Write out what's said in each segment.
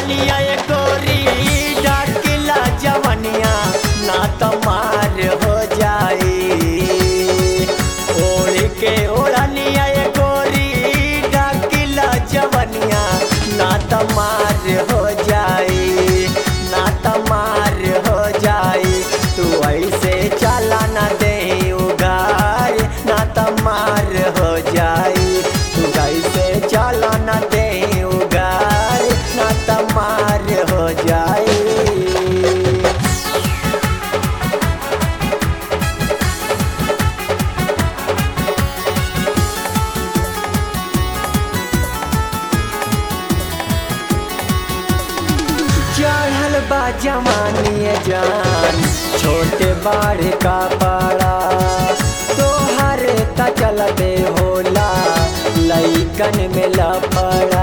ओढ़निया ए गोरी डाकिला जवनिया ना तमार हो जाई ओढ़ के ओढ़निया ए गोरी डाकिला जवनिया ना तमार हो जाई ना तमार हो जाई तू ऐसे चला ना दे उगार ना तमार हो जाई तू ऐसे चला ना दे उगार ना तमार हो जाई चढ़ल बा जवानी जान छोटे बाढ़ का पाड़ा तोहर त चलते होला लइकन में लफड़ा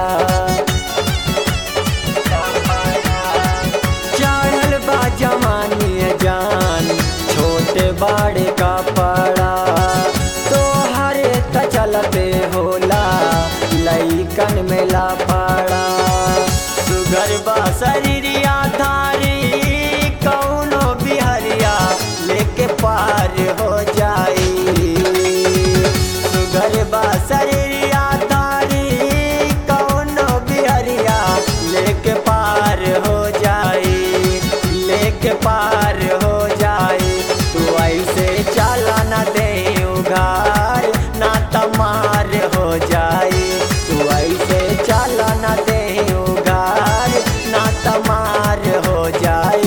चढ़ल बा जवानी जान छोटे बाढ़ का पाड़ा तोहर त चलते होला लइकन में लफड़ा सुगर बा शरीरिया धारी कौनो बिहरिया लेके पार हो जाई सुगर बा शरीरिया धारी कौनो बिहरिया लेके पार हो जाई लेके पार हो जाई तू ऐसे चला ना दे उघार ना तमार हो जाई तू ऐसे चला ना दे उघार ना तमार हो जाई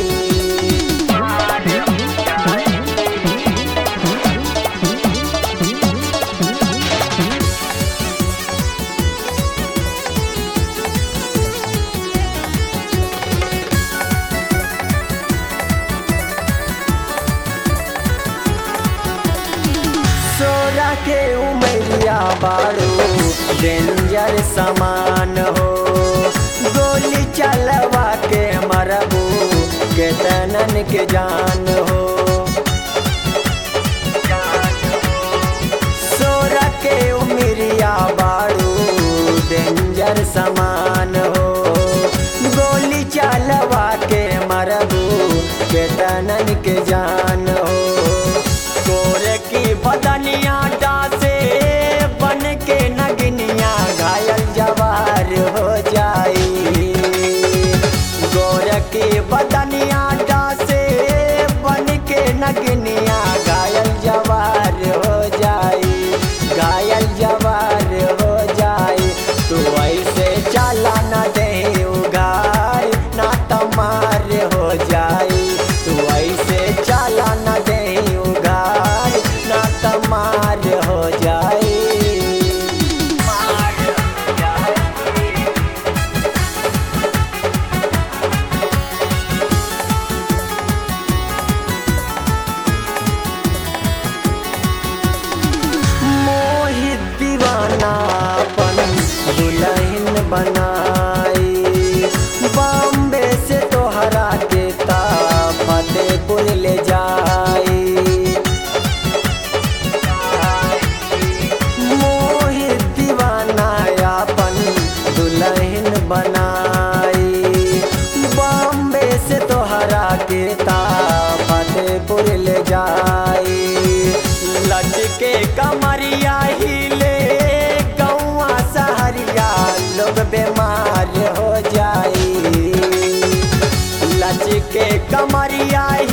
सोरा के उमरिया बाड़ू डेंजर समान हो गोली चलवा के मरबू के तनन के जान हो सोरा के उमरिया बाड़ू डेंजर समान हो गोली चलवा के मरबू के तनन के जान हो गोरे की बदनिया डासे बन के नगनिया घायल जवार हो जाई गोरे की बदनिया डासे बन के नगनिया घायल जवार हो जाई घायल जवार हो जाई तू ऐसे चला न दे उगार ना तमार हो जाई तू ऐसे चला न दे उगार ना तमार हो जाई मार हो जाई मोहित दीवाना अपन दुल्हन बनाई बॉम्बे से तोहरा के ता फतेहपुर ले जाई मोहित दीवाना अपन दुल्हन बनाई बॉम्बे से तोहरा के ता फतेहपुर ले जाई लज के कमरिया हिले गौआ सहरिया लोग बीमार हो जाई लच के कमरिया